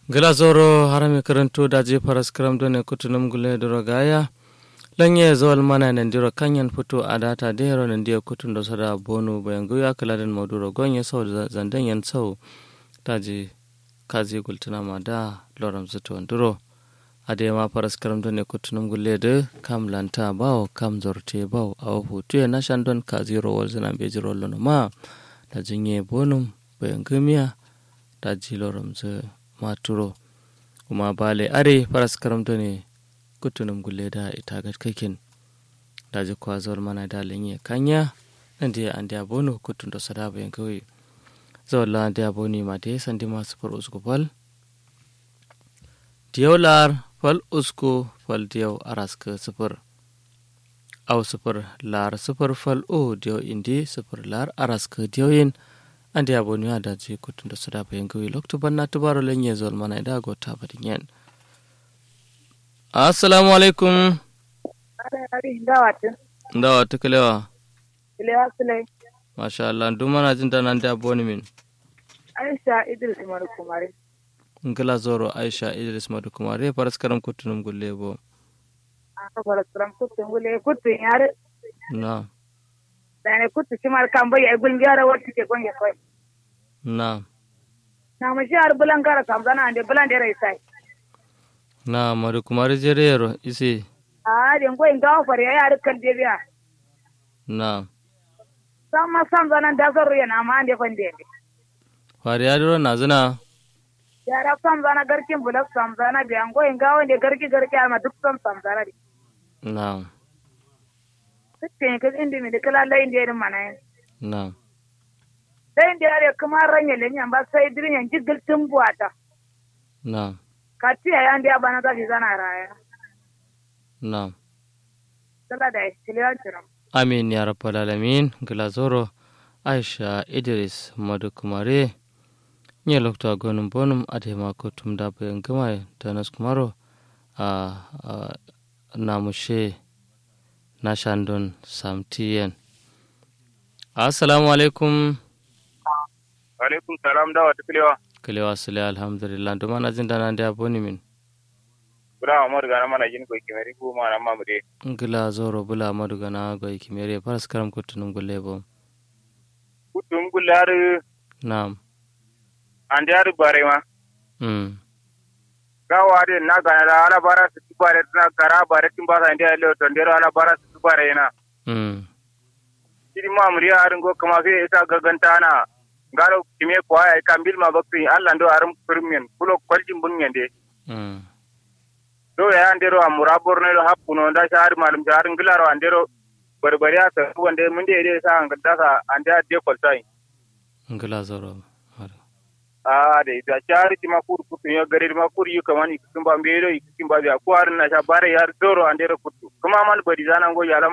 gila zoro harami karanto daji faras karam done kutunum gule duro gaya lanye zawal mana nan diro kanyan fito a data da yaro nan dia kutun da sada bonu bayan goya kaladan maduro gonye sau zandan yan sau daji kazi gultuna ma da loram zuto duro a da ma faras karam done kutunum gule da kam lanta bawo kam zorte bawo a hutu ya nashan don kazi rowar zina bejiro lono ma da jinye bonum bayan gumiya daji loram zuto maturo kuma bale are faras karamto ne kutunum gulle da ita ga kakin da ji kwazor mana da lenye kanya nan da an da bono kutun da sada bayan kawai zawalla da boni ma da san di masu far usku fal diyaular fal usku fal diyau araska sufur au sufur lar sufur fal o diyau indi sufur lar araska diyauyin ande abonu ya daji kutun da suda bayan gawi lokto banna tubaro lenye zol mana ida go ta badin yan assalamu alaikum ndawa tukalewa Ilewa Sule. masha Allah duk mana jin da nan da aboni min Aisha Idris Umaru Kumari. ngila zoro aisha idris madu kumare faras karam kutunum gulle bo Aka fara tsaron kutun gule kutun yare. na Da ne kutu shi mar kan bai ai gulun yare wata ke gonge kai. na Na mu shi har bulan gara kam zana ande bulan da rai sai. na madu kumare jere yaro isi A da ngo in gawo fare ya yare kan de biya. na Sam ma sam zana da zan ruya na ma ande fan de. fari ya duro na zina Yara sam zana garkin bulak sam zana biya ngo in gawo ne garki garki ma duk sam sam zana di. na Sitte ka indi mi de kala lai inde irin mana yin. na Lai inde yare kuma ranya lenyan ba sai dirin yan jigil tumbuata. na Katiya ya ande abana za fi zana raya. na Sala da kiliyan ciram. amin ya rabbal alamin glazoro aisha idris madu kumare nye lokta gonum bonum adema ko tumda bayan gama da nas kumaro a a- namushe na shandon samtiyen assalamu alaikum alaikum salam da wata kilewa kalewa sule alhamdulillah duma na jin dana da boni min bura amur gana mana yin ko kimeri ko mana mamude ngila zoro bula madu gana goy kimere paras karam kutunum gulle bo kutum gular nam an da bare ma mm gawa de na gana da ala bara su bare na kara bare tin ba sa inda le to ndero ala bara su bare na mm kidi mamuri arin go kama fe isa gaganta na galo kime ko ay kambil ma bakti Allah ndo arum kurmen kulo kwaljin bunyen de mm do ya ndero amura borne do happuno nda shari malum shari ngilaro andero barbari asa wande mun de de sa ngada sa anda de koltai ngila zoro madu a da ita cari ti makur kutu ya gare ma kur yu kamani kin ba mbero kin ba ya ko har na sha bare yar doro andere kutu kuma man bari zanan go yala